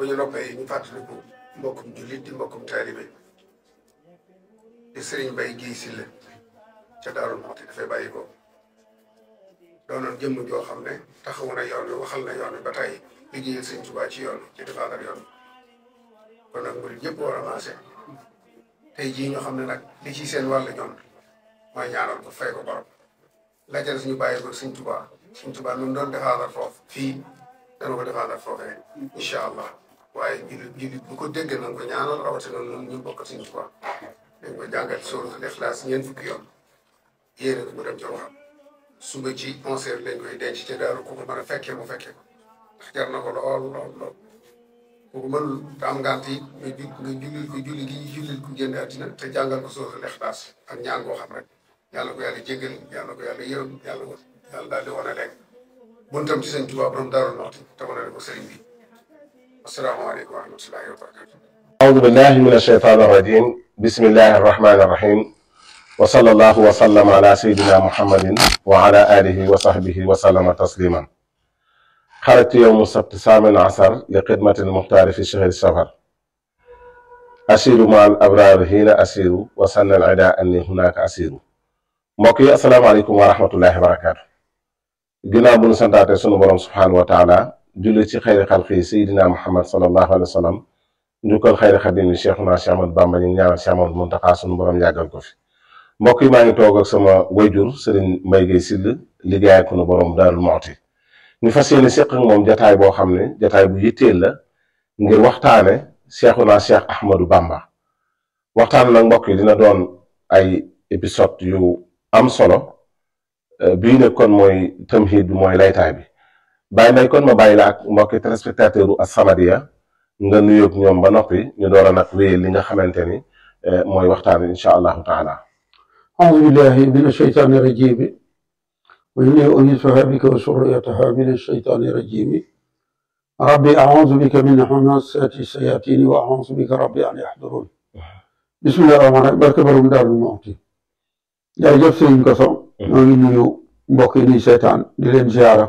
bu ñu noppee ñu fàttaliku mbokkum jullit di mbokkum taalibe di sëriñ Bay Géey Silla ca Daaru Muxti dafay bàyyi ko doonoon jëmm joo xam ne taxawu na yoon wi waxal na yoon wi ba tey liggéeyal sëñ Tuubaa ci yoon ci defaatal yoon kon nag murid yëpp war a maase tey jii ñu xam ne nag li ci seen wàll ñoom mooy ñaanal ko fay ko borom la ca suñu bàyyi ko sëñ Tuubaa sëñ Tuubaa mi mu doon defaatal foofu fii dana ko defaatal foofee incha allah waaye jullit jullit bu ko dégg nañ ko ñaanal rawatina ñun ñu bokk sëñ Tuubaa dañ ko jàngat suuratul Ixlaas ñeent fukki yoon yéene ko mu dem ci waxam suba ci onze heures lañ koy denc ci daaru ku ko mën a fekkee mu fekkee ko ndax jar na ko lool lool lool ku ko mënul te am ngant yi nga ju nga julli ko julli gi ñu jullil ko génn àddina te jàngal ko suuratul Ixlaas ak ñaan koo xam rek yàlla ko yàlla jéggal yàlla ko yàlla yërëm yàlla ko yàlla daal di wane rek buntam ci sëñ Tuubaa borom Daaru Muxti te wane ko sëriñ bi asalaamaaleykum wa rahmatullahi wa barakatu أعوذ بالله من الشيطان الرجيم بسم الله الرحمن الرحيم وصلى الله وسلم على سيدنا محمد وعلى آله وصحبه وسلم تسليما خرجت يوم السبت الثامن عشر لخدمة المختار في شهر السفر أسير مع الأبرار هنا أسير وسن العداء أني هناك أسير mbokk yi asalaamaaleykum wa rahmatullahi wa barakaatu ginnaaw bu nu santaate sunu borom subhaanahu wa taala julli ci xayri xalqi sayidina muhammad sallallahu alayhi wa sallam njukkal xayri xadim yi cheikhuna Cheikh Ahmadou Bamba ñu ñaanal Cheikh Ahmadou Muntaxa sunu borom yàggal ko fi mbokk yi maa ngi toog ak sama wayjur sëriñ Mbay Gay Sill liggéey ak nu borom Daarul Muxti ñu fas yéene séq ak moom jataay boo xam ne jataay bu yitteel la ngir waxtaane cheikhuna Cheikh Ahmadou Bamba waxtaan nag mbokk yi dina doon ay épisode yu am solo bii nag kon mooy tamhid bi mooy laytaay bi bàyyi may kon ma bàyyi la ak mbokki téléspectateur u As-Samadiyya nga nuyoog ñoom ba noppi ñu door a nag wéyal li nga xamante ni mooy waxtaan wi incha allahu taala أعوذ بالله من الشيطان الرجيم وإني أعيذها بك وذريتها من الشيطان الرجيم ربي أعوذ بك من همزات الشياطين وأعوذ بك ربي أن يحضرون بسم الله الرحمن الرحيم barke borom Daaru Muxti jërëjëf sëriñ Koso ñoo ngi nuyu mbokk yi nuy seetaan di leen ziara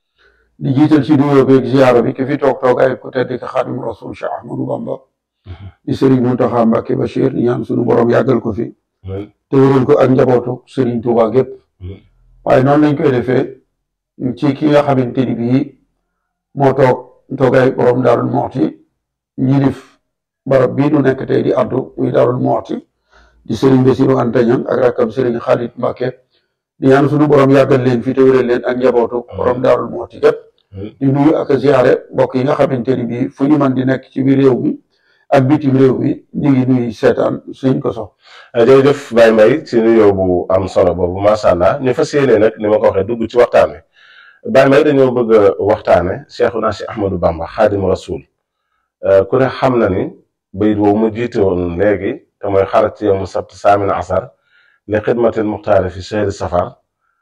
di jiital ci nuyoo beeg ziara bi ki fi toog toog ay ku tedd ki Xaadimu Rasuul Cheikh Ahmadou Bamba di sëriñ Muntaxa Mbàkke Bachir ñaan suñu borom yàggal ko fi te wéral ko ak njabootu sëriñ Tuuba gépp waaye noonu lañ koy defee ci ki nga xamante ni bii moo toog toogaay borom Daaru Muxti ñilif barab bii nu nekk tey di addu muy Daaru Muxti di sëriñ Basiru Anta Ñaŋ ak rakkam sëriñ Xaalit Mbàkke di ñaan suñu borom yàggal leen fi te wéral leen ak njabootu borom Daaru Muxti gépp di nuyu ak ziare mbokk yi nga xamante ni bii fu ñu mën di nekk ci biir réew mi ak bitim réew mi ñu ngi nuyu seetaan suñ ko sox jërëjëf Baye Mbaye ci nuyoo bu am solo boobu macha allah ñu fas yéene nag ni ma ko waxee dugg ci waxtaan wi Baye Mbaye dañoo bëgg a waxtaane Cheikhuna Cheikh Ahmadou Bamba xaadimu rasul ku ne xam na ni bayit woowu mu jiite woon léegi te mooy xarat ci yawmu sabt saamin asar li xidmatil muxtaari fi chehri safar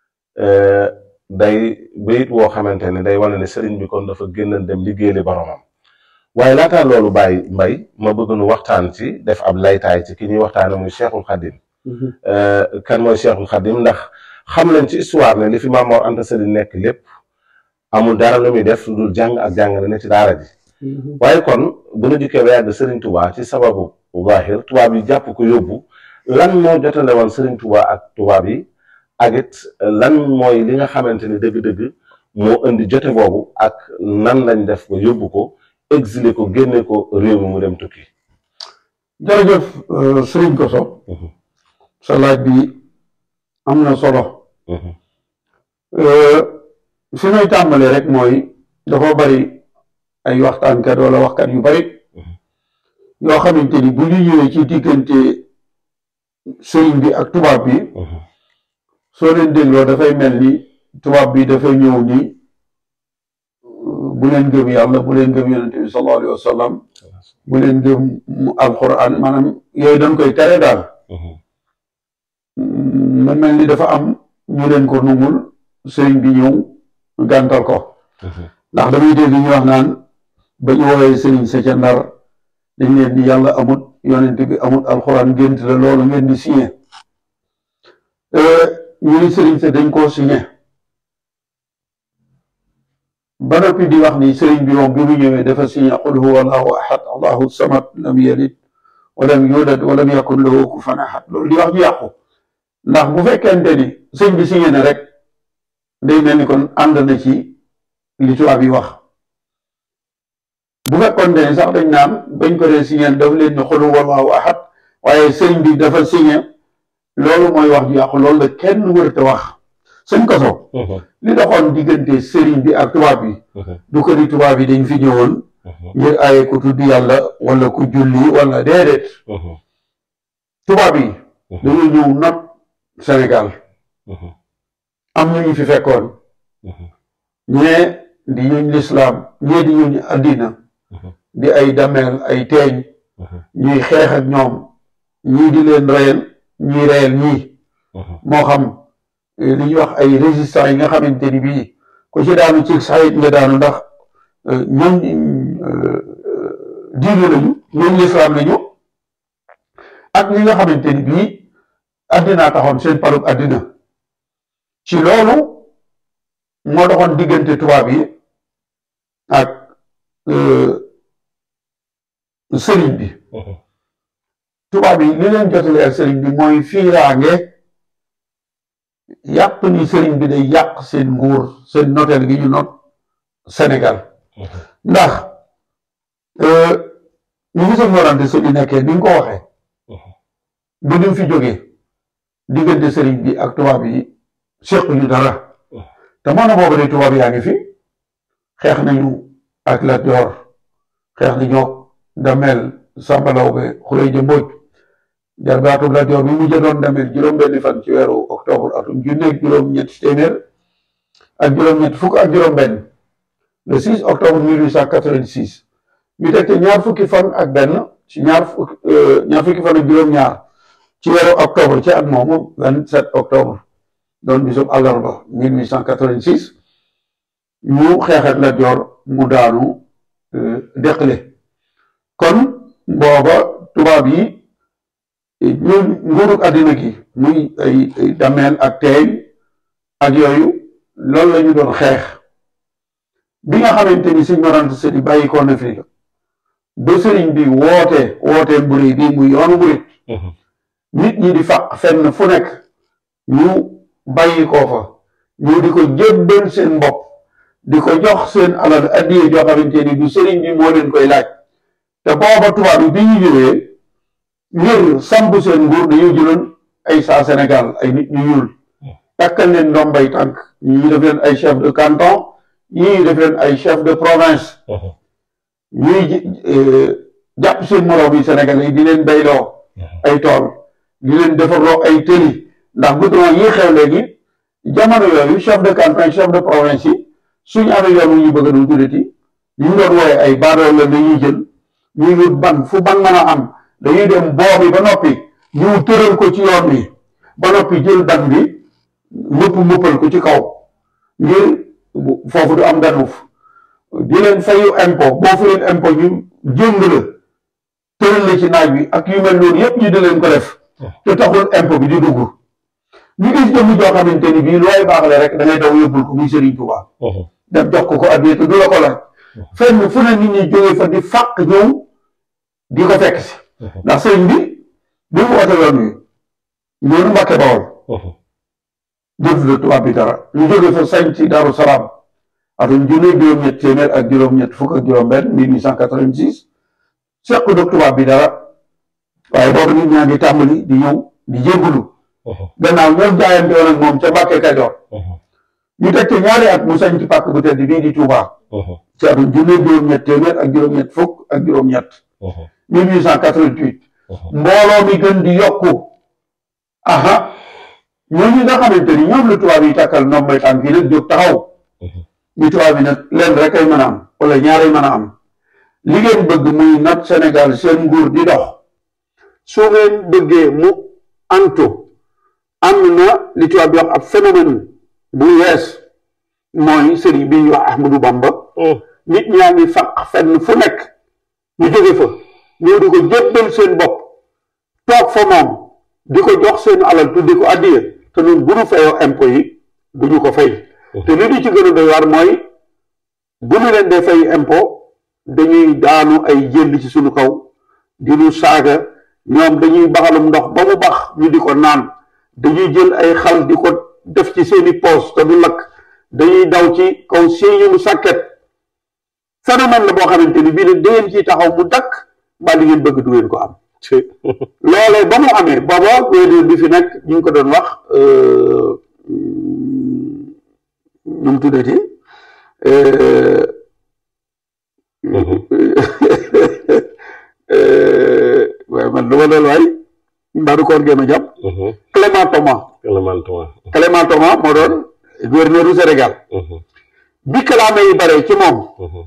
day bayit woo xamante ne day wane ne sëriñ bi kon dafa génn dem liggéeyali boromam waaye laataa loolu Baye Mbaye ma bëgg nu waxtaan ci def ab laytaay ci ki ñuy waxtaane muy Cheikhul Khadim kan mooy Cheikhul Khadim ndax xam nañ ci histoire ne li fi Maam Mor Anta Sali nekk lépp amul dara lu muy def lu dul jàng ak jàngale ne ci daara ji waaye kon bu nu dikkee ba yàgg Serigne Touba ci sababu zahir tubaab yi jàpp ko yóbbu lan moo jotale woon Serigne Touba ak tubaab yi ak it lan mooy li nga xamante ni dëgg-dëgg moo indi jote boobu ak nan lañ def ba yóbbu ko exilé ko génne ko réew mi mu dem tukki. jërëjëf sëriñ Koso sa laaj bi am na solo fi may tàmbale rek mooy dafa bari ay waxtaankat wala waxkat yu bari yoo xamante ni bu ñu ñëwee ci diggante sëriñ bi ak tubaab bi soo leen dégloo dafay mel ni tubaab bi dafay ñëw ni bu leen gëm yàlla bu leen gëm yonente bi sallallahu alayhi wa sallam bu leen gëm alquran maanaam yooyu dañ koy tere daal ma mel ni dafa am ñu leen ko nungul sëriñ bi ñëw gàntal ko ndax damay dégg ñu wax naan ba ñu woowee sëriñ sa ca ndar dañ leen di yàlla amut yonente bi amut alquran gént la loolu ngeen di signé ñu ni sëriñ sa dañ koo signé ba noppi di wax ni sëriñ bi moom bi mu ñëwee dafa signé qul huwa allahu ahad allahu samad lam yalid walam yulad walam yakun lahu kufuwan ahad loolu di wax ju yàqu ndax bu fekkente ni sëñ bi signé na rek day mel ni kon ànd na ci li tubaab yi wax bu fekkoon ne sax dañ naan bañ ko dee signé daf leen ni qul huwa allahu ahad waaye sëriñ bi dafa signé loolu mooy wax ju yàqu loolu la kenn wërta wax sëñ koso li doxoon diggante sëriñ bi ak tubaab bi du ko di tubaab yi dañ fi ñëwoon ngir aaye ku tudd yàlla wala ku julli wala déedéet tubaab yi dañoo ñëw not Sénégal am ñu ñu fi fekkoon ñee di ñuñ lislaam ñee di ñuñ addina di ay dameel ay teeñ ñuy xeex ak ñoom ñii di leen reyal ñuy reyal ñii moo xam li ñuy wax ay résistants yi nga xamante ni bii ku ci daanu ci saxit nga daanu ndax ñoom diine lañu ñoom lislaam lañu ak ñi nga xamante ni bii addinaa taxoon seen palug addina ci loolu moo doxoon diggante tubaab yi ak sëriñ bi tubaab yi li leen jotale ak sëriñ bi mooy fiiraange yàpp ni sëriñ bi day yàq seen nguur seen noteel gi ñu not Sénégal ndax ñu ngi seen warante sëriñ nekkee ni nga ko waxee bu ñu fi jógee diggante sëriñ bi ak tubaab yi seq ñu dara te moo na boobu de tubaab yaa ngi fi xeex nañu ak Lat Joor xeex nañoo Damel Samba Lawbe Xulay Jëmbooj jarbaatu Lat Joor bi mu jëloon Damel juróom-benni fan ci weeru octobre atum junneeg juróom-ñetti téeméer ak juróom-ñett fukk ak juróom-benn le 6 octobre 1886 ñu teg te ñaar fukki fan ak benn ci ñaar fukki ñaar fukki fan ak juróom-ñaar ci weeru octobre ci at moomu 27 octobre doon bisub àllarba 1886 ñu xeexat Lat Joor mu daanu deqale kon booba tubaab yi ñun nguurug àddina gi muy ay dameel ak teeñ ak yooyu loolu la ñu doon xeex bi nga xamante ni Sëñ Mor Anta Sali bàyyi ko na fi ba sëriñ bi woote woote mburi bi muy yoonu murit nit ñi di faq fenn fu nekk ñu bàyyi ko fa ñu di ko jébbal seen bopp di ko jox seen alal addiye joo xamante ni du sëriñ bi moo leen koy laaj te booba tubaab yi bi ñu ñëwee ngir samp seen nguur dañoo jëloon ay saa Sénégal ay nit ñu ñuul takkal leen ndombay tànk ñii def leen ay chef de canton ñii def leen ay chef de province ñuy jàpp seen moroom yi Sénégal yi di leen bayloo ay tool di leen defarloo ay tëli ndax goudron yi xew léegi jamono yooyu chef de canton chef de province yi suñu amee yoon wu ñu bëgg a dul tuddati ñu doon wooye ay baadoo la dañuy jël ñuy wut ban fu ban mën a am dañuy dem boobi ba noppi ñu tëral ko ci yoon bi ba noppi jël ban bi mëpp mëppal ko ci kaw ngir foofu du am danuuf di leen fayu impôt boo fayul impôt ñu jëng la tëral la ci naaj bi ak yu mel noonu yépp ñu di leen ko def te taxul impôt bi di dugg ñu gis jëmm joo xamante ni bii looy baaxle rek da ngay daw yóbbul ko muy Serigne Touba dem jox ko ko addiya te du la ko laaj fenn fu ne nit ñi jógee fa di fàq ñëw di ko fekk si ndax sëriñ bi bi mu woote yoon wi ñoonu Mbàkke Bawol jëf la tubaab bi dara ñu jógee fa sañ ci Daaru Salaam atum junni juróom-ñett téeméer ak juróom-ñett fukk ak juróom-benn 1886 seq dog tubaab bi dara waaye boobu nit ñaa ngi tàmbali di ñëw di jébbalu gannaaw ñoom jaayante woon ak moom ca Mbàkke Kajoor ñu teg ci ñaari at mu sañ ci pàkk bu tedd bii di Touba ci atum junni juróom-ñett téeméer ak juróom-ñett fukk ak juróom-ñett 1888 mbooloo mi gën di yokku aha ñooñu nga xamante ni ñoom la tubaab yi tàkkal ndombay tànk yi nag jóg taxaw ñu tubaab yi nag leen rek ay mën a am wala ñaari mën a am li ngeen bëgg muy nat Sénégal seen nguur di dox su ngeen bëggee mu antu am na li tubaab yi wax ab phénomène bu yees mooy sëriñ bi ñuy wax Ahmadou Bamba nit ñaa ngi faq fenn fu nekk ñu jóge fa ñëw di ko jébbal seen bopp toog fa moom di ko jox seen alal tuddi ko addiya te ñun bu ñu fayoo impôt yi du ñu ko fay te li di ci gën a doy waar mooy bu ñu leen dee fay impôt dañuy daanu ay jënd ci suñu kaw di ñu saaga ñoom dañuy baxalum ndox ba mu bax ñu di ko naan dañuy jël ay xal di ko def ci seeni poos te du lakk dañuy daw ci kaw seeni sàkket phénomène la boo xamante ni bii nag da ngeen ciy taxaw mu dakk ba li ngeen bëgg du ngeen ko am loolee ba mu amee booba wéedéer bi fi nekk ñu ngi ko doon wax ñu mu tuddati waaye man dama doon waay mbaadu koor géema jàpp Clément Thomas Clément Thomas Clément Thomas moo doon gouverneur du Sénégal bi kalaame yi bare ci moom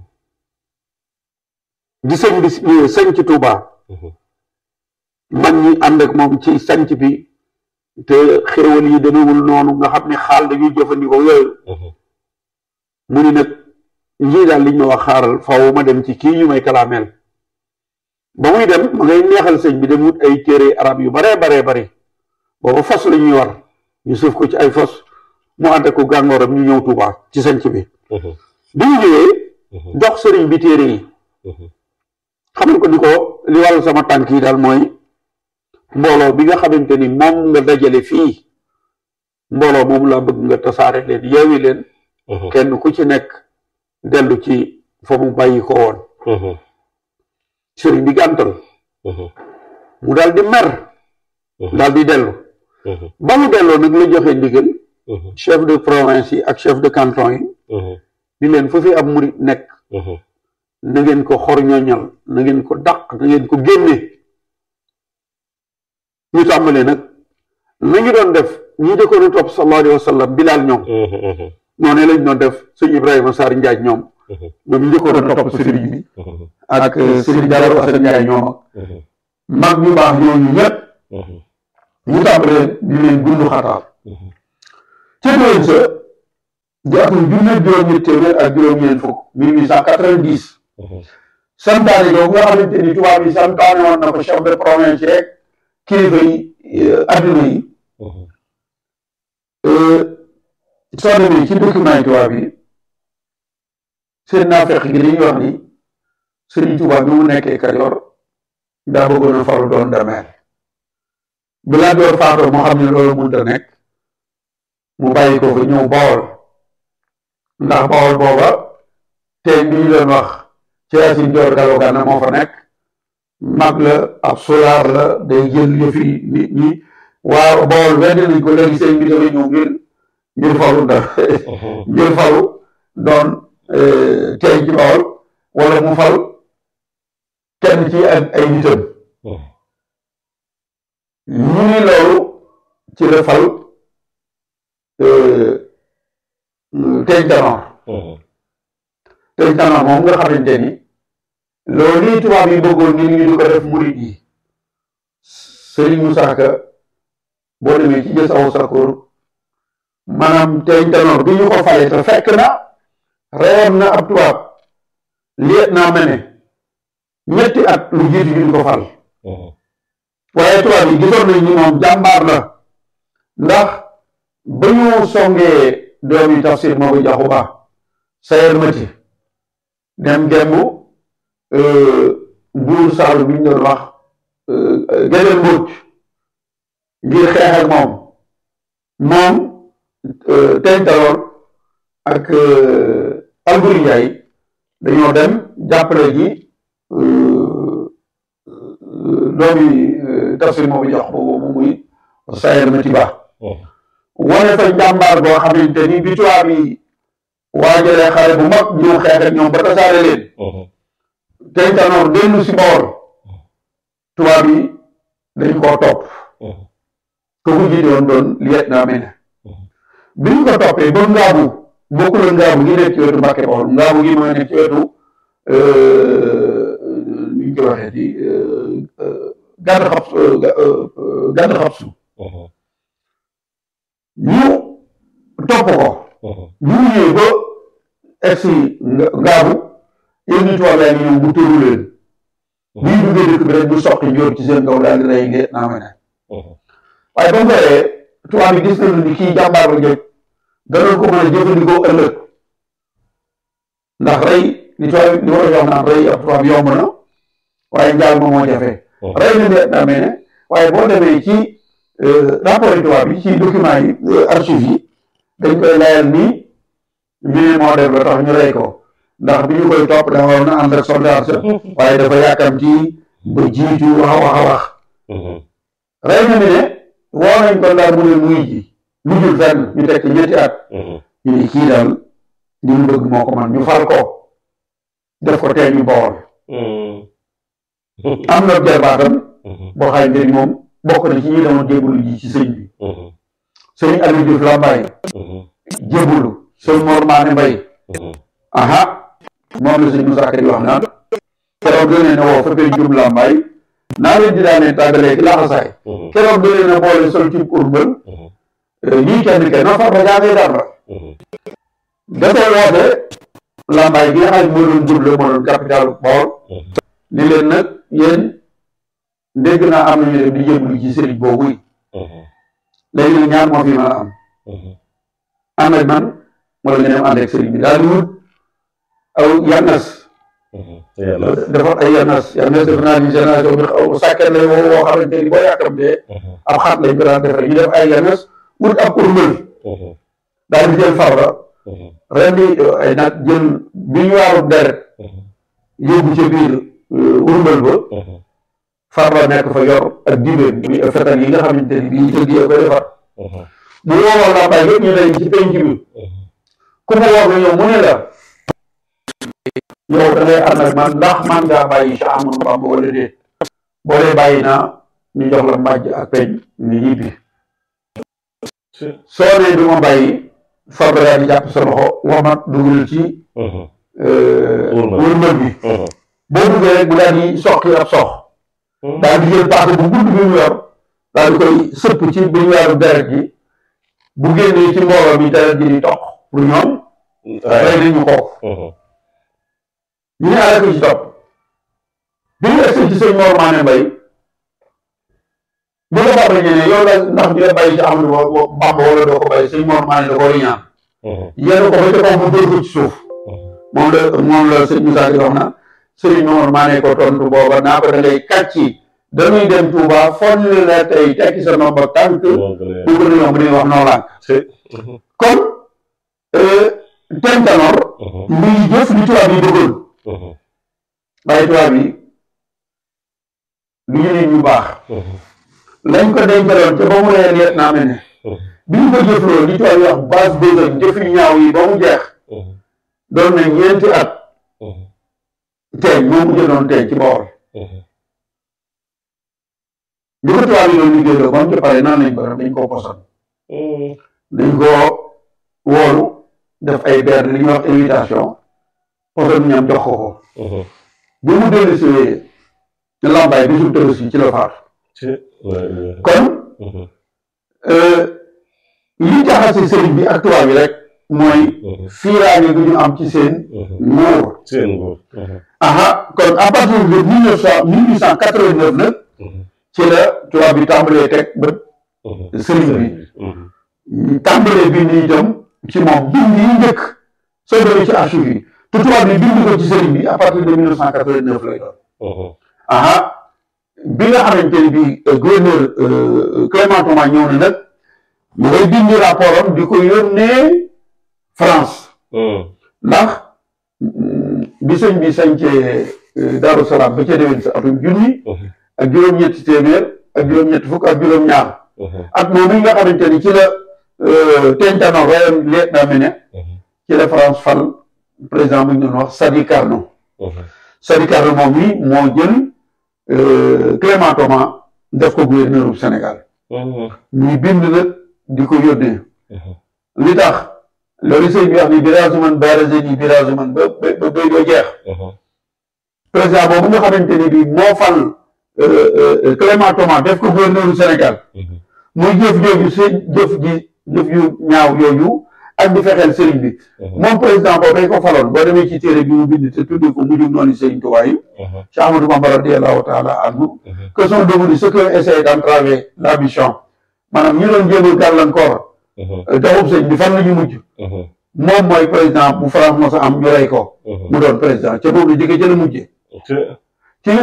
di sëñ bi sëñ ci Touba man ñi ànd ak moom ci sanc bi te xéewal yi demewul noonu nga xam ne xaal dañuy jëfandikoo yooyu mu ni nag ñii daal liñ ma wax xaaral faaw ma dem ci kii ñu may kalaameel ba muy dem ma ngay neexal sëñ bi dem wut ay téere arab yu baree baree bari booba fas la ñuy war ñu suuf ko ci ay fas mu ànd ak ko gàngooram ñu ñëw Touba ci sanc bi bi ñu ñëwee jox sëriñ bi téere yi xamal ko ni ko li wàllu sama tànk yi daal mooy mbooloo bi nga xamante ni moom nga dajale fii mbooloo moom laa bëgg nga tasaare leen yeewi leen kenn ku ci nekk dellu ci fa mu bàyyi ko woon sëriñ bi gàntal mu daal di mer daal di dellu ba mu delloo nag la joxe ndigal chef de province yi ak chef de canton yi di leen fu fi ab murit nekk na ngeen ko xor ñoñal na ngeen ko dàq na ngeen ko génne ñu tàmbalee nag nañu doon def ñi jëkkoon a topp sallallahu alayhi wa sallam bilaal ñoom noonu lañ doon def sëñ Ibrahima Sarr Njaaj ñoom ñoom ñu njëkkoon a topp sëriñ bi ak sëriñ Daaru Asan Njaay ñoom ak mag ñu baax ñooñu ñëpp ñu tàmbalee di leen gundu xataal ca déwén sa di atum junne juróom-ñett téeméer ak juróom-ñeent fukk mille huit cent quatre-vingt-dix santaane googu nga xamante ni tubaab yi santaane woon na ko chef de province yeeg kilifa yi adduna yi soo demee ci document yi tubaab yi seen naafeq gi dañuy wax ni sëriñ tubaab bi mu nekkee Kajoor daa bëggoon a faru doon dameel bi laa door faatoo moo xam ne loolu mënta nekk mu bàyyi ko fa ñëw Bawol ndax Bawol booba teen bi ñu doon wax ci Yaasin Joor Galo Gànna moo fa nekk mag la ab solaar la day jël yëfi nit ñi waaw Bawol wedd nañ ko léegi sëñ bi dafa ñëw ngir ngir falu da ngir falu doon teen ci Bawol wala mu fal kenn ci ak ay nitam ñu ni loolu ci la fal teeñ tanoor teeñ tanoor moom nga xamante ni loolu lii tubaab yi bëggoon ni ñu di ko def murid yi Sëriñ Musaa Ka boo demee ci jës aw sakoor maanaam teeñ tanoor bi ñu ko fale te fekk na reyoon na ab tubaab liet naa mene ñetti at lu jiitu ñu di ko fal waaye tubaab yi gisoon nañ ni moom jàmbaar la ndax ba ñu songee doomi tafsir moo ko jaxu ba sayer mati dem gembu buur saalu bi ñu doon wax geneen mbuuc ngir xeex ak moom moom teeñ taloor ak Alburi Njaay dañoo dem jàppale ji doomi tafsir moo ko jox boobu mu muy sayer mati ba wane fa njàmbaar boo xamante ni bi tubaab yi waajalee xare bu mag ñëw xeex ak ñoom ba tasaare leen teeñ tanoor dellu si Bawol tubaab yi dañ koo topp ko ko jiite woon doon liet naa mel bi ñu ko toppee ba ngaabu bokkul ak ngaabu gi nekk ci wetu Mbàkke Bawol ngaabu gi mooy nekk ci wetu ni ñu ko waxee di gàdd xab gàdd xabsu ñu topp ko ñu ñëwee ba egsi ngaabu yéen ñu tubaab yaa ngi ñëw mu tëru leen bi ñu duggee dëkk bi rek mu soqi njóor ci seen kaw daal di rey leet naa ma ne waaye ba mu paree tubaab yi gis nañu ni kii jàmbaar la jëkk danoon ko mën a jëfandikoo ëllëg ndax rey li tubaab li war a wax naan rey ab tubaab yomb na waaye njaal ma moo jafe rey na ne amee ne waaye boo demee ci rapport yi tubaab yi ci document yi archive yi dañ koy layal ni mine moo def la tax ñu rey ko ndax bi ñu koy topp dafa waroon a ànd ak soldat sa waaye dafa yàkkamti ba jiitu wax a wax a wax rey na mi ne woo nañ ko ndaar mu ne muy ji lu jul fenn ñu teg ci ñetti at ñu ne kii daal li mu bëgg moo ko man ñu fal ko def ko tee ñu bool am na jarbaatam boo xamante ni moom bokk na ci ñi demoon jébbalu ji ci sëñ bi sëñ Aliou Diouf Lambaye jébbalu sëñ Mor Maane Mbay aha moom la sëñ Moussa Ka di wax naan keroog da leen a woo fa pencum Lambaye naa leen di daanee tàggalee ki laxasaay keroog da leen a boole sol ci urbal ñii kenn kenn no far ba jaamee dara dafay woote Lambaye bi nga xam ne moo doon jublu moo doon capital Bawol ni leen nag yéen dégg naa am nañu dem di jébbalu ci sëriñ boobu yi léegi nag ñaar moo fi mën a am ànd ak man wala nga dem ànd ak sëriñ bi daal di wut aw yannas defar ay yannas yannas def naa ni génération bi xaw sàkket lay woo woo xamante ni boo yàkkamtee ab xat lañ ko daan defare ñu def ay yannas wut ab urmbël daal di jël farba ren di ay nag jël bi ñu waaru deret yóbbu ca biir urmbël ba farba nekk fa yor ak dibéen bi fetal yi nga xamante ni bii tëgg yee koy defar bu woowal laa bay yëpp ñu dañ ci penc bi ku mu woo nga ñëw mu ne la yow da ngay ànd ak man ndax man ngaa bàyyi Cheikh Ahmadou Bamba wala déet boo dee bàyyi naa ñu jox la mbàjj ak peñ ni ñibbi soo nee du ma bàyyi farba yaa di jàpp sa loxo wamat dugal ci wërmël bi boo duggee rek bu daal di soqi ab sox daal di jël paaka bu gudd bi mu yor daal di koy sëpp ci bi ñu weeru deret ji bu génnee ci mbooloo mi deret ji di toq pour ñoom rey nañu kooku ñu ne ala ko ci topp bi ñu egsi ci sëñ Mor Maane Mbay bu ko bàbba ñene yow la ndax di la bàyyi ci Amadou Bamba wala doo ko bàyyi sëñ Mor Maane da koo ñaan yéen ko ba ca kaw mu dóor ko ci suuf moom la moom la sëñ Moussa di wax na sëriñ Mor Maane ko tontu booba naa ko da ngay kàcci dañuy dem Touba fon la tey tekki sa nomba tànk bu ko yomb di wax noo lànk kon tentanoor muy jëf li tubaab yi bëggoon waaye tubaab yi lu ñu nit ñu baax lañ ko dencaloon ca ba mu ree leet naa mel ne bi ñu ko jëfloo li tubaab yi wax base besogne jëf yu ñaaw yi ba mu jeex doon na ñeenti at teeñ moom mu jëloon teeñ ci Bawol li ko tubaab yi doon liggéeyloo ba mu ci pare naan lañ ko def dañ koo poson dañ koo woolu def ay beer li ñuy wax invitation poson ñam jox ko ko bi mu dellu si ne lambaay bi su tëbës yi ci la faatu kon li jaxase sëriñ bi ak tubaab yi rek mooy fiiraange gu ñu am ci seen nguur seen nguur aha kon à partir de mille neuf cent mille huit cent quatre-vingt-neuf nag ci la tubaab bi tàmbalee teg bët sëriñ bi tàmbalee bind itam ci moom bind yi njëkk soo demee ci archive yi te tubaab bi bind ko ci sëriñ bi à partir de mille neuf cent quatre-vingt-neuf lay doon aha bi nga xamante ni bi gouverneur Clément Thomas ñëw na nag mu ngay bind rapport am di ko yónnee France ndax bi sëñ bi sañcee Daaru Salaam ba ca déwén sa atum junni ak juróom-ñetti téeméer ak juróom-ñetti fukk ak juróom-ñaar at moom yi nga xamante ni ci la Tintano royam leet naa mene ci la France fal président bu ñu doon wax Sadi Carnot Sadi Carnot moom mi moo jël Clément Thomas def ko gouverneur bu Sénégal muy bind nag di ko yónnee li tax loolu sëñ bi wax ni birage man barage ni birage man ba ba ba ba jeex président boobu nga xamante ni bi moo fal Clément Thomas def ko gouverneur du Sénégal muy jëf jooju seen jëf ji jëf yu ñaaw yooyu ak di fexeel sëriñ bi moom président boobu dañ ko faloon boo demee ci téere bi mu bind te tuddee ko mujjug noonu sëriñ Tuubaa yi Cheikh Ahmadou Bamba radiyallahu taala anhu que sont devenus ceux qui ont essayé d'entraver la mission maanaam ñu doon jéem a gàllankoor doxub sëñ bi fan la ñu mujj moom mooy président bu France mos a am ñu rey ko mu doon président ca boobu la jógee ca la mujjee ci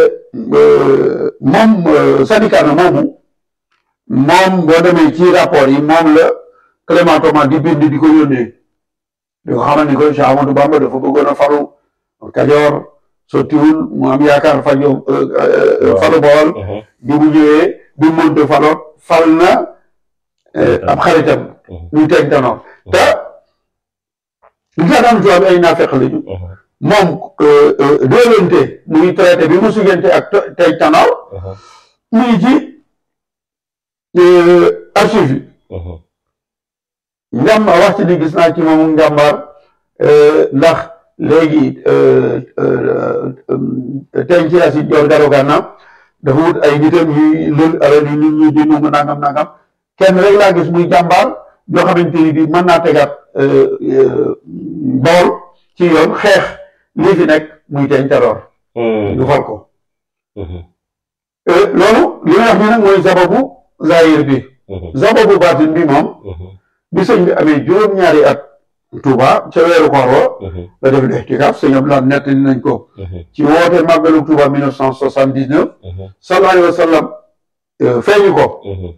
moom syndicat na moomu moom boo demee ci rapport yi moom la Clément Thomas di bind di ko yónnee di ko xamal ni ko Cheikh Amadou Bamba dafa bëggoon a falu Kajoor sottiwul mu am yaakaar fajo falu Bawol bi mu ñëwee bi mu mënta faloot fal na ab xaritam muy teeg tanoor te li tax daan tubaab ay naafeq lañu moom déolante muy traité bi mu sugante ak teeg tanoor mu ngi ci archive yi njàmbaar wax ci ni gis naa ci moom njàmbaar ndax léegi teñ ci asi joor garo gànna dafa wut ay nitam yuy lël alal yi nit ñi di numu nangam nangam kenn rek laa gis muy jàmbaar yoo xamante ni bi mën naa tegaat Bawol ci yoon xeex lii fi nekk muy teñ taroor ñu fal ko loolu li may wax ni nag mooy sababu zahir bi sababu baatin bi moom bi sëñ bi amee juróom-ñaari at Touba ca weeru koor wa la def lixtikaaf sëñ Abdoulaye nettali nañ ko ci woote màggalu Touba mille neuf cent soixante-dix-neuf sallallahu alayhi wa sallam feeñu ko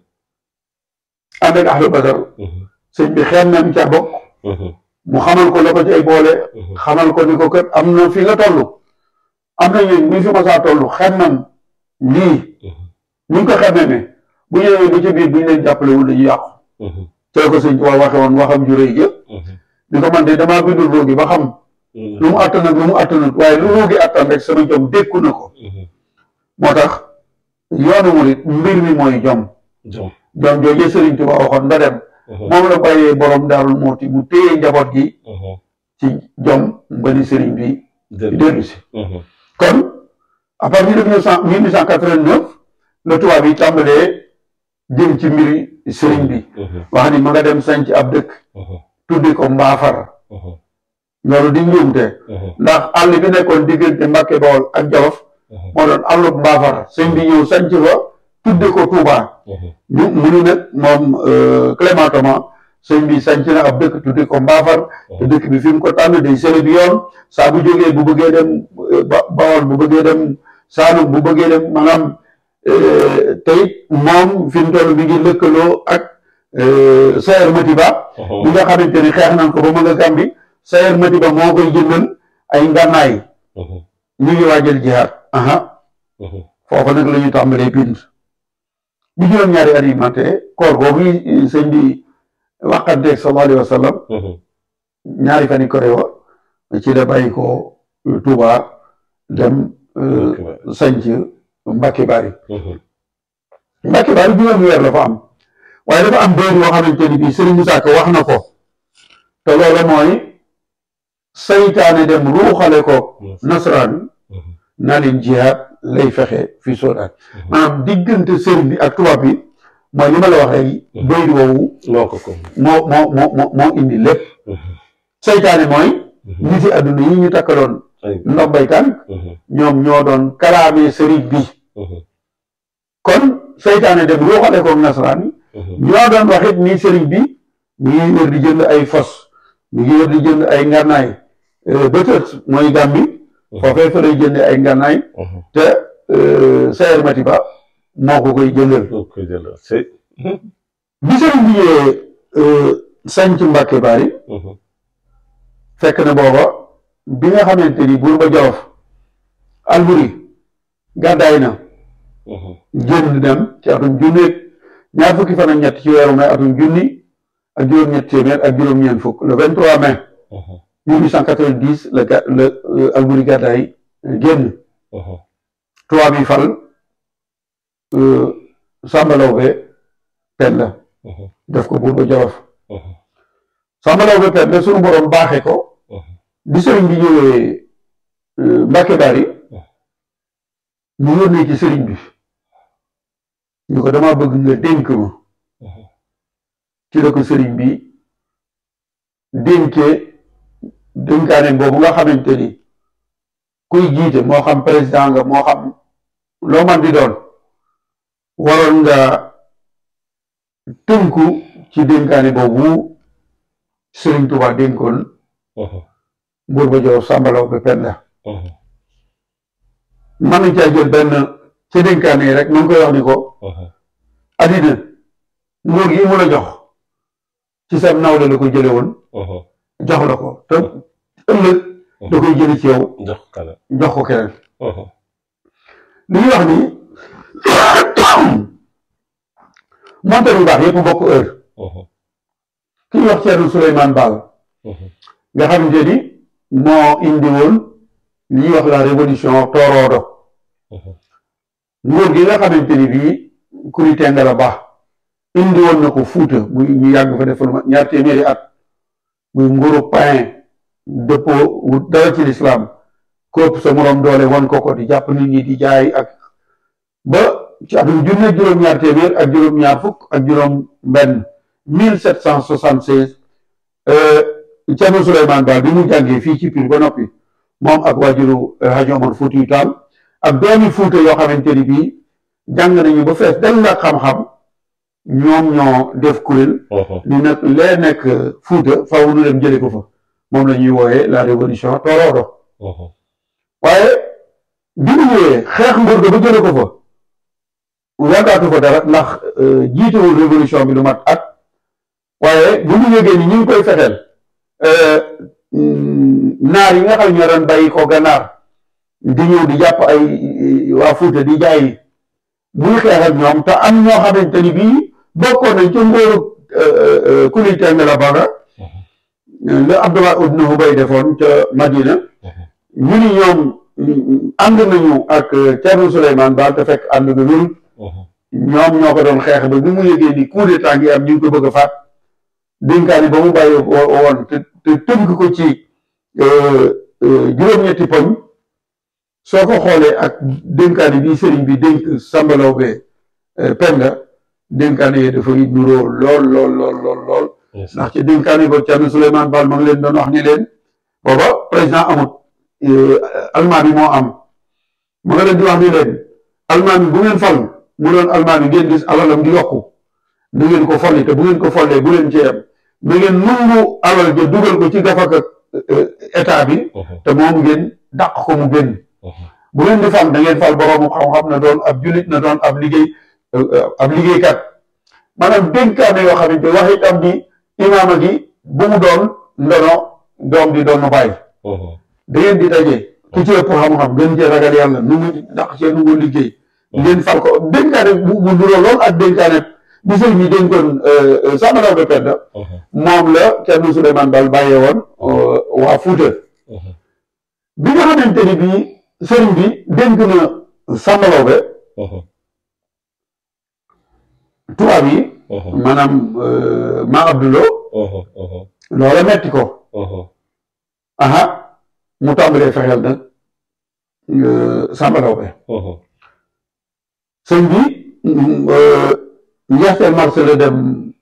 ànd ak ahlu badar sëñ bi xeem nañ ca bokk mu xamal ko la ko ci ay boole xamal ko ni ko kër am na fi nga toll am na ñun ñu fi masaa toll xem nam lii ñu ngi ko xemme ne bu ñëwee ba ci biir bu ñu leen jàppalewul dañuy yàqu te ko sëñ Tuubaa waxe woon waxam ju rëy jë ni ko man de damaa bindul ruugi ba xam lu mu àttan ak lu mu àttanut waaye lu ruugi àttan rek sama jom dékku na ko moo tax yoonu murit mbir mi mooy jom jom joojee sëriñ Tuubaa waxoon nda dem moom la bàyyee borom daarul mooti mu téye njaboot gi ci jom ba ni sëriñ bi dellu si kon à partir de mille huit cent quatre-vingt-neuf la tubaab yi tàmbalee jëm ci mbiri sëriñ bi wax ni ma nga dem sanc ab dëkk tuddi ko mbaafar loolu di njuumte ndax àll bi nekkoon diggante Mbàkke Bawol ak Jolof moo doon àllub mbaafar sëñ bi ñëw sanc fa tuddi ko Touba ñu mu ni nag moom Clément Thomas sëñ bi sanc na ab dëkk tuddi ko mbaafar te dëkk bi fi mu ko tànn day sële bi yoon saa bu jógee bu bëggee dem Bawol bu bëggee dem Saalum bu bëggee dem maanaam tey moom fi mu toll mi ngi lëkkaloo ak Sayer Matiba bi nga xamante ni xeex nañ ko ba ma nga Gàmbi Sayer Matiba moo koy jëndal ay ngànnaay ñu ngi waajal jihaad aha foofu nag la ñu tàmbalee bind bi juróom-ñaari at yi mate koor boobu sëñ bi waxanteeg sallallahu alayhi wa sallam ñaari fan yi ko rewa ci la bàyyi ko Touba dem sanc Mbàkke Bari Mbàkke Bari juróomi weer la fa am waaye dafa am béer yoo xamante ni bii Sëriñ Musaa Ka wax na ko te loolu mooy saytaane dem ruuxale ko nasaraan naa leen jihaad lay fexe fii Soodaan maanaam diggante sëriñ bi ak tubaab bi mooy li ma la wax léegi béy woowu moo ko ko moo moo moo moo indi lépp saytaane mooy nit yi àdduna yi ñu takkaloon ndombay tànk ñoom ñoo doon kalaamee sëriñ bi kon saytaane dem ruuxale ko nasaraan yi ñoo doon wax it ni sëriñ bi mi ngi wër di jënd ay fos mi ngi wër di jënd ay ngànnaay bëtët mooy gàmbi foofee fa lay jënde ay ngànnaay te Sayer Matiba moo ko koy jëndal bi sëriñ bi ñëwee sanc Mbàkke Bari fekk na booba bi nga xamante ni buur ba Jolof Alburi gàddaay na génn dem ci atum junni ñaar fukki fan ak ñett ci weeru mai atum junni ak juróom-ñett téeméer ak juróom-ñeent fukk le 23 mai 1890 la ga la Alburi gàddaay génn tubaab yi fal Samba Lawbe Penda def ko buur ba Jolof Samba Lawbe Penda sunu borom baaxe ko bi sëriñ bi ñëwee Mbàkke Bari mu yónnee ci sëriñ bi ñu ko dama bëgg nga dénk ma ci la ko sëriñ bi dénkee dénkaane boobu nga xamante ni kuy jiite moo xam président nga moo xam loo man di doon waroon nga tënku ci dénkaane boobu Sëriñ Tuubaa dénkoon Mbuur ba Jolof Sàmbalaw ba Penda mën nañ caa jël benn ci dénkaane yi rek mu ngi koy wax ni ko addina nguur gi mu la jox ci sa nawle la ko jële woon jox la ko te ëllëg da koy jële ci yow jox kala jox ko keneen li ñuy wax ni montar yu baax yëpp bokk heure ki ñuy wax Thierno Souleymane Baal nga xamante ni moo indi woon li ñuy wax la révolution tooroodo nguur gi nga xamante ni bii kuri Tengara Ba indi woon na ko Fuuta muy ñu yàgg fa def lu ma ñaar téeméeri at muy nguuru pain dëppoo wut dara ci lislaam képp sa moroom doole wan ko ko di jàpp nit ñi di jaay ak ba ci atum junne juróom-ñaar téeméer ak juróom-ñaar fukk ak juróom benn mille sept cent soixante seize Thierno Souleymane Baal bi mu jàngee fii ci Pire ba noppi moom ak waajuru Hadji Omar Foutiyou Tall ak doomi Fuuta yoo xamante ni bii jàng nañu ba fees del la xam-xam ñoom ñoo def kuréel ni nag lee nekk Fuuta faaw nu dem jële ko fa moom la ñuy wooyee la révolution Torodo waaye bi mu ñëwee xeex nguur ga ba jële ko fa yàggaatu fa dara ndax jiitewul révolution bi lu mat at waaye bu ñu yëgee ni ñu ngi koy fexeel naar yi nga xam ñoo doon bàyyi ko gànnaar di ñëw di jàpp ay waa Fuuta di jaay muy xeex ak ñoom te am ñoo xamante ni bii bokkoon nañ ci ngóoru kuli Tengara Ba nga la Abdallah ibn Ubay defoon ca Madina ñu ni ñoom ànd nañu ak Thierno Souleymane Baal te fekk ànd na wérut ñoom ñoo ko doon xeex ba bi mu yëgee ni coup d'état ngi am ñu ngi ko bëgg a faat dénkaani ba mu bàyyi woon te te tënk ko ci juróom-ñetti poñ soo ko xoolee ak dénkaani bi sëriñ bi dénk sambalaw be penda dénkaani yi dafa nuroo lool lool lool lool lool ndax ci dénkaani ba Thierno Souleymane Baal ma ngi leen doon wax ni leen booba président amut almaami moo am ma nga leen di wax ni leen almaami bu ngeen fal mu doon almaami ngeen gis alalam di yokku na ngeen ko folli te bu ngeen ko follee bu leen ci yem na ngeen nungu alal ja dugal ko ci gafak ak état bi te moom ngeen dàq ko mu génn bu ngeen di fal da ngeen fal boroomu xam-xam na doon ab julit na doon ab liggéey ab liggéeykat maanaam dénkaane yoo xamante wax itam di imaama gi bu mu doon ndono doom di doon nu bàyyi da ngeen di daje ki ci ëpp xam-xam gën cee ragal yàlla nu mu dàq cee nu mu liggéey ngeen fal ko dénkaane bu bu duroo lool ak dénkaane bi sëñ bi dénkoon Sambalaw be Penda moom la Thierno Souleymane Baal bàyyee woon waa Fuuta bi nga xamante ni bii sëriñ bi dénk na Sambalaw be tubaab yi maanaam ma Abdulo loola metti ko aha mu tàmbalee fexeel nag Sambalaw be sëñ bi njeexteel mars la dem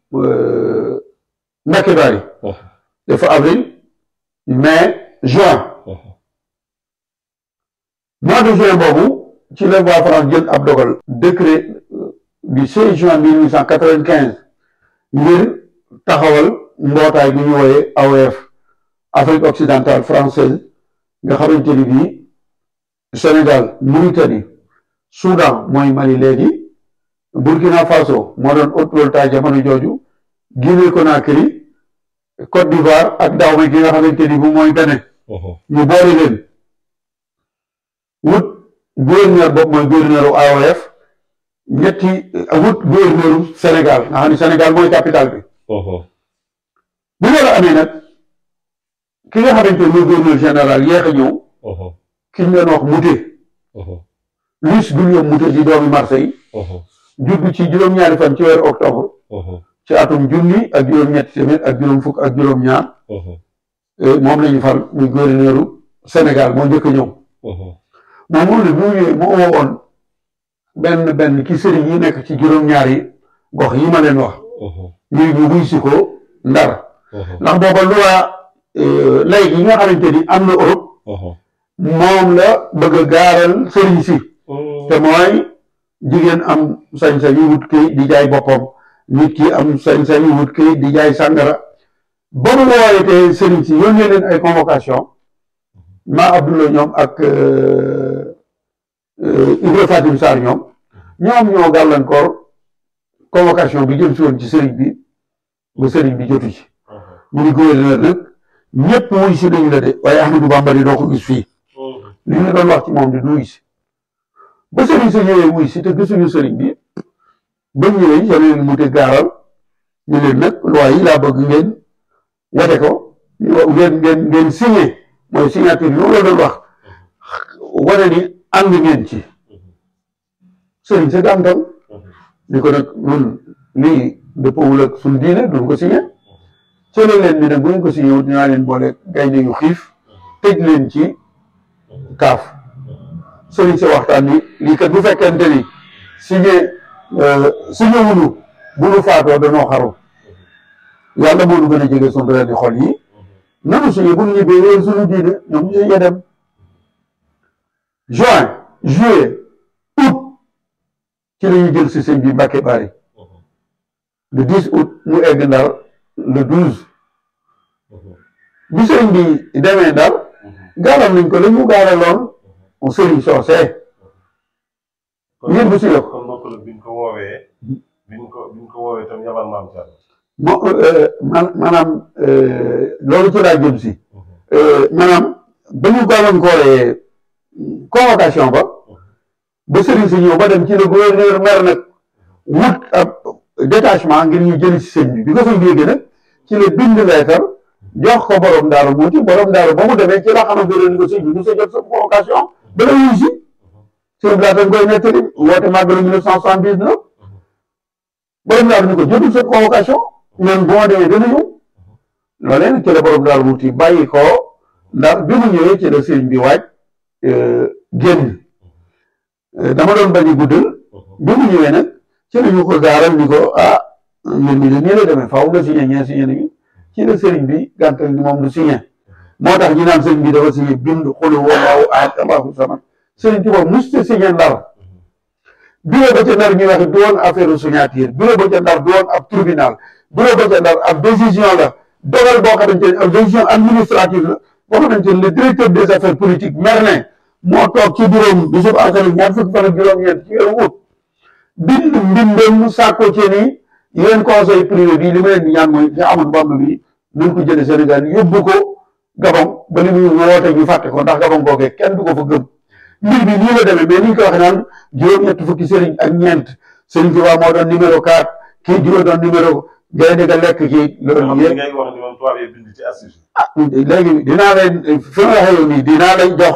Mbacke Bari dafa avril mai juin mois de juin boobu ci la waa France jël ab dogal décret du 16 juin 1895 ngir taxawal mbootaay bi ñu wooyee AOF Afrique occidentale française nga xamante ni bii Sénégal Mauritanie Soudan mooy Mali léegi Burkina Faso moo doon Haute-Volta jamono jooju Guinée Conakry Côte d'Ivoire ak Dahomey gi nga xamante ni bu mooy Bénin ñu boole leen wut gouverneur boobu mooy gouverneur AOF ñetti wut gouverneur Sénégal nga xam ne Sénégal mooy capitale bi bu loolu amee nag ki nga xamante ni mooy gouverneur général yéex a ñëw ki ñu leen wax Moutet Louis Guillaume Moutet di doomi Marseille judd ci juróom-ñaari fan ci weeru octobre ci atum junni ak juróom-ñetti téeméer ak juróom fukk ak juróom-ñaar moom la ñu fal muy gouverneur Sénégal moo njëkk a ñëw moom moom ne bu ñëwee mu woowoon benn benn ki sëriñ yi nekk ci juróom-ñaari gox yi ma leen wax ñuy ñu wuy si ko ndar ndax booba loi lay yi nga xamante ni am na Europe moom la bëgg a gaaral sëriñ si te mooy jigéen am sañ-sañu wut këy di jaay boppam nit ki am sañ-sañu wut këy di jaay sàngara ba mu woowetee sëriñ si yónnee leen ay convocation maa Abdoulaye ñoom ak Ibra Fatim Sarr ñoom ñoom ñoo gàllankoor convocation bi jëm si woon ci sëriñ bi ba sëriñ bi jotu ci ñu ni gouverneur nag ñëpp wuy si nañu la de waaye Ahmadou Bamba di doo ko gis fii li ñu doon wax ci moom di du wuy si ba sëriñ sa ñëwee wuy si te gisuñu sëriñ bi ba ñëwee sa leen mu te gaaral ñu leen nag loi yi laa bëgg ngeen wate ko ngeen ngeen ngeen signé mooy signature bi moom la doon wax wane ni ànd ngeen ci sëriñ sa gàntal ni ko nag ñun lii dëppawul ak suñu diine duñ ko signé solo leen ni nag bu ngeen ko signé wut dinaa leen boole gaynde yu xiif tëj leen ci kaaf sëriñ sa waxtaan ni lii kat bu fekkente ni signé signé wunu bu nu faatoo danoo xaru yàlla moo nu gën a jege suñu reer di xol yi nanu signé bu nu ñibbee wéer suñu diine ñoom ñu signé dem juin juillet août ci la ñu jël si sëñ bi Mbàkke Bari le 10 août mu egg Ndar le 12 bi sëriñ bi demee Ndar gaaral nañ ko la ñu gaaraloon sëriñ soosee ngir bu si yokk kon mbokk la biñ ko woowee biñ ko biñ ko woowee tam yabal maam Thierno. mo maanaam loolu ci laa jëm si maanaam ba ñu gàllankooree convocation ba ba sëriñ si ñëw ba dem ci le gouverneur maire nag wut ab détachement ngir ñu jëli si sëñ bi bi ko sëñ bi yéegee nag ci la bind leetar jox ko borom daaru muuti borom daaru ba mu demee ci la xamante ne ko sëñ bi mu sa jot sa convocation ba la wuyu si sëñ bi laata koy nettali woote màggalu mille neuf cent soixante-dix-neuf borom daaru ni ko jotul sa convocation ñoom bu ma demee dana ñëw loolee nag ci la borom daaru muuti bàyyi ko ndax bi mu ñëwee ci la sëñ bi waaj génn dama doon bañ a guddal bi mu ñëwee nag ci la ñu ko gaaral ni ko ah mbir mi de nii la demee faaw nga signé ñee signé nañu ci la sëriñ bi gàntal ni moom du signé moo tax ñu naan sëriñ bi dafa signé bind xulu wallaahu ahad allahu samad sëriñ Tuubaa musta signé ndar bureau ba ca ndar ñuy wax du woon affaire signature bureau ba ca ndar du woon ab tribunal bureau ba ca ndar ab décision la dogal boo xamante ne ab décision administrative la boo xamante ne le directeur des affaires politiques Merlin moo toog ci bureau bi bisub alxames ñaar fukki fan ak juróom-ñeent ci weeru août bind mbindam mu sàkko ci ni yéen conseil privé bi li ma leen di ñaan mooy ci Amadou Bamba bi nañ ko jële Sénégal yóbbu ko Gabon ba li muy woote ñu fàtte ko ndax Gabon googee kenn du ko fa gëm mbir bi nii la demee mais ni ñu ko waxee naan juróom-ñett fukki sëriñ ak ñeent sëriñ Tuubaa moo doon numéro 4 kii juróom doon numéro gaynde ga lekk kii loolu yëpp ngay wax ni moom tubaab yi bind ci assise ah léegi dinaa leen fi ma waxee yow nii dinaa leen jox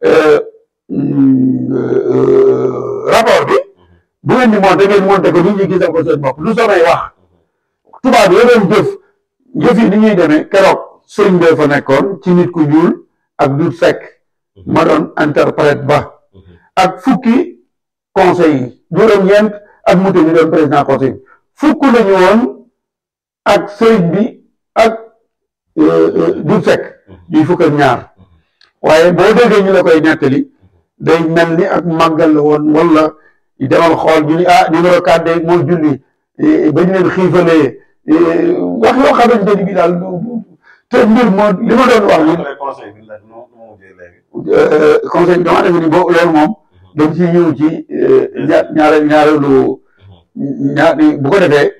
rapport bi bu ngeen di monté ngeen monté ko nit ñi gisal ko seen bopp lu samay wax tubaab yi doon jëf jëf yi ni ñuy demee keroog sëriñ bee fa nekkoon ci nit ku ñuul ak dut sekk ma doon interprète ba ak fukki conseil yi juróom-ñeent ak muté ñu doon président conseil bi fukk lañu woon ak sëriñ bi ak dut sekk ñuy fukk ak ñaar waaye boo déggee ñu la koy nettali day mel ni ak màggal la woon wala demal xool ñu ni ah numéro 4 de moo julli ba ñu leen xiifalee wax yoo xamante ni bi daal te mbir moo li ma doon wax ni conseil bi la nu mu mujjee léegi conseil bi dama defe ni boo loolu moom dañ ci ñëw ci ña ñaare ñaareelu ñaar bu ko defee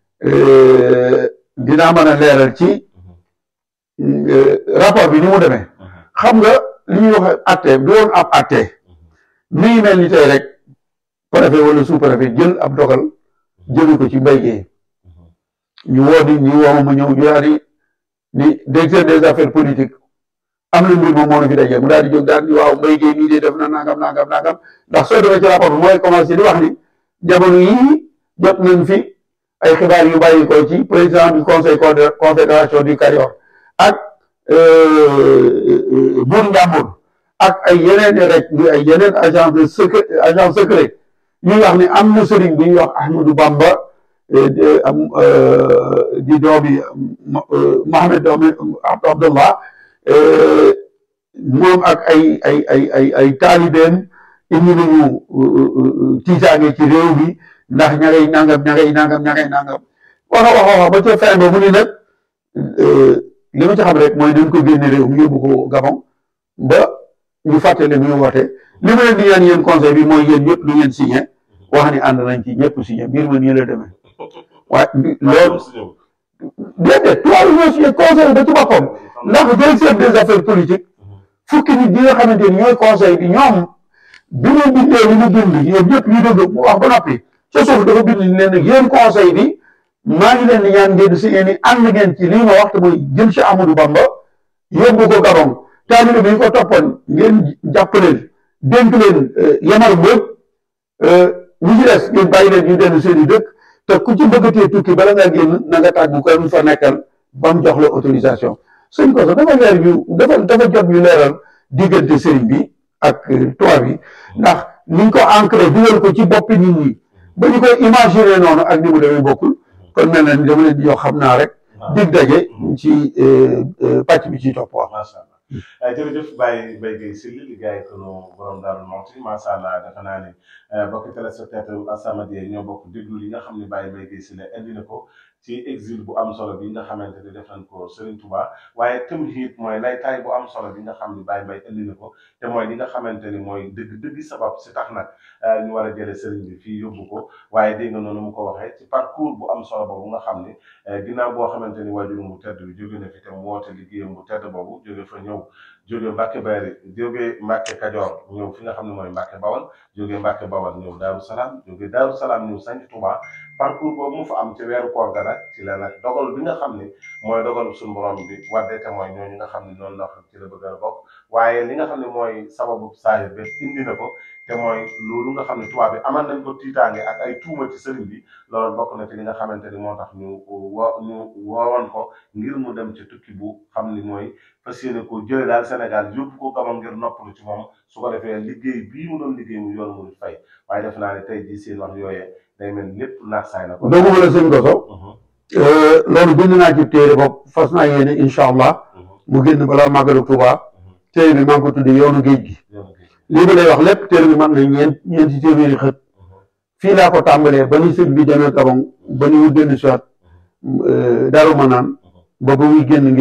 dinaa mën a leeral ci rapport bi ni mu demee xam nga li ñuy wax atte du woon ab atte mi ngi mel ni tey rek préfet wala sous préfet jël ab dogal jëme ko ci mbay gi ñu woo di ñu woo ma ñëw ñu daal di ni directeur des affaires politiques am na mbir moom moo na fi dajee mu daal di jóg daal di waaw mbay gi nii de def na nangam nangam nangam ndax soo demee ci rapport bi mooy commencé di wax ni jamono yii jot nañ fi ay xibaar yu bàyyi ko ci président du conseil confédération du Kayor ak buur Njàmbur ak ay yeneen rek ay yeneen agent de secret agent secret ñuy wax ni am na sëriñ bi ñuy wax Ahmadou Bamba am di doomi Mohamed doomi Abdallah moom ak ay ay ay ay ay taalibeem indi nañu tiitaange ci réew mi ndax ña ngay nangam ña ngay nangam ña ngay nangam wax a wax a wax ba ca fin ba mu ni nag li ma ci xam rek mooy dañ ko génne réew mi yóbbu ko Gabon ba ñu fàttali ñu woote li ma leen di ñaan yéen conseil bi mooy yéen ñëpp lu ngeen signé wax ni ànd nañ ci ñëpp signé mbir ma nii la demee waaye loolu déedéet tubaab yi ñoo signé conseil ba ci boppam ndax directeur des affaires politiques fukki nit ñi nga xamante ni ñooy conseil bi ñoom bi mu bindee li mu bind ñoom ñëpp ñu dégg mu wax ba noppi ca suuf dafa bind ni leen nag yéen conseil bi maa ngi leen di ñaan ngeen si ngeen ni ànd ngeen ci lii ma wax te mooy jël si Amadou Bamba yóbbu ko Gabon taalibe bi ñu ko toppoon ngeen jàpp leen dénk leen yamar mbëg ñu ci des ngeen bàyyi leen ñu dellu seen i dëkk te ku ci bëggatee tukki bala nga génn na nga tàggu ko mu fa nekkal ba mu jox la autorisation sëñ ko sax dafa leer ñu dafa dafa jot ñu leeral diggante sëriñ bi ak tubaab bi ndax niñ ko ancré dugal ko ci boppi nit ñi ba ñu koy imaginer noonu ak ni mu demee bokkul kon mel na ni dama leen di yoo xam naa rek dig daje ci pàcc bi ci topp wax macha allah jërëjëf Baye Mbaye Guèye Syll liggéey ko nu borom Daaru Muxti macha allah defe naa ne bokki téléspectateur As-Samadiyya ñoo bokk déglu li nga xam ne Baye Mbaye Guèye Syll indi na ko ci exil bu am solo bi nga xamante ne def nañ ko Serigne Touba waaye tamit mooy laytaay bu am solo bi nga xam ne Baye Mbaye indi na ko te mooy li nga xamante ni mooy dëgg dëgg sabab si tax nag ñu war a jëlee Serigne bi fii yóbbu ko waaye dégg nga noonu mu ko waxee ci parcours bu am solo boobu nga xam ne ginnaaw boo xamante ni waajur bu tedd bi jóge na fi te mu woote liggéeyam bu tedd boobu jóge fa ñëw jóge Mbàkke Bari jóge Mbàkke Kajoor ñëw fi nga xam ne mooy Mbàkke Bawal jóge Mbàkke Bawal ñëw Daaru Salaam jóge Daaru Salaam ñëw sanc Touba parcours boobu mu fa am ci weeru koor ga nag ci la nag dogal bi nga xam ne mooy dogal suñu borom bi wadde te mooy ñooñu nga xam ne noonu la ci la bëgg a bokk waaye li nga xam ne mooy sababu saahir bi indi na ko te mooy loolu nga xam ne tubaab bi amal nañ ko tiitaange ak ay tuuma ci sëriñ bi loolu bokk na ci li nga xamante ni moo tax ñu wo ñu woowoon ko ngir mu dem ci tukki bu xam ni mooy fas yéene ko jële daal Sénégal yóbbu ko Gabon ngir noppalu ci moom su ko defee liggéey bii mu doon liggéey mu yoon mu fay waaye def naa ne tey jii seen wax yooyee day mel lépp naax saay na ko. dooguma la sëñ Goso loolu bind naa ci téere bopp fas naa yéene incha allah mu génn balaa màggalu Tuuba téere bi maa ngi ko tuddee yoonu géej gi lii ma lay wax lépp téere bi man na ñeent ñeenti téeméeri xët fii laa ko tàmbalee ba ni sëñ bi demee Gabon ba ni mu dellu si waat Daaru Manaan ba ba muy génn